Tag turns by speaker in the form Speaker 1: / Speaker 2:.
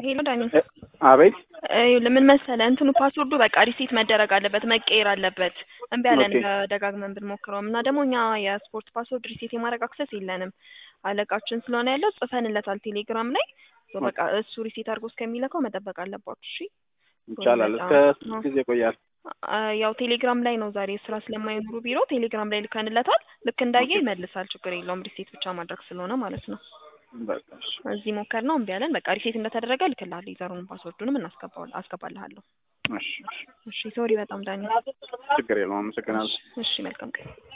Speaker 1: ሄሎ ዳኒ
Speaker 2: አቤት
Speaker 1: ይኸውልህ ምን መሰለህ እንትኑ ፓስወርዱ በቃ ሪሴት መደረግ አለበት መቀየር አለበት። እምቢ አለን
Speaker 2: ኦኬ።
Speaker 1: ደጋግመን ብንሞክረውም እና ደግሞ እኛ የስፖርት ፓስወርድ ሪሴት የማድረግ አክሰስ የለንም። አለቃችን ስለሆነ ያለው ጽፈንለታል ቴሌግራም ላይ ሶ በቃ እሱ ሪሴት አድርጎ እስከሚለካው መጠበቅ አለባችሁ። እሺ
Speaker 2: ይቻላል። እስከ ስንት ጊዜ ይቆያል?
Speaker 1: አ- ያው ቴሌግራም ላይ ነው ዛሬ ስራ ስለማይኖሩ ቢሮ ቴሌግራም ላይ ልከንለታል። ልክ እንዳየ ይመልሳል። ችግር የለውም ሪሴት ብቻ ማድረግ ስለሆነ ማለት ነው።
Speaker 2: በቃ እሺ።
Speaker 1: እዚህ ሞከር ነው እምቢ አለን። በቃ ሪሴት እንደተደረገ ልክልሃለሁ። ዩዘሩንም ፓስወርዱንም እናስገባዋል አስገባልሃለሁ።
Speaker 2: እሺ፣ እሺ።
Speaker 1: እሺ ሶሪ በጣም ዳኒ።
Speaker 2: ችግር የለውም። አመሰግናለሁ።
Speaker 1: እሺ መልካም ቀን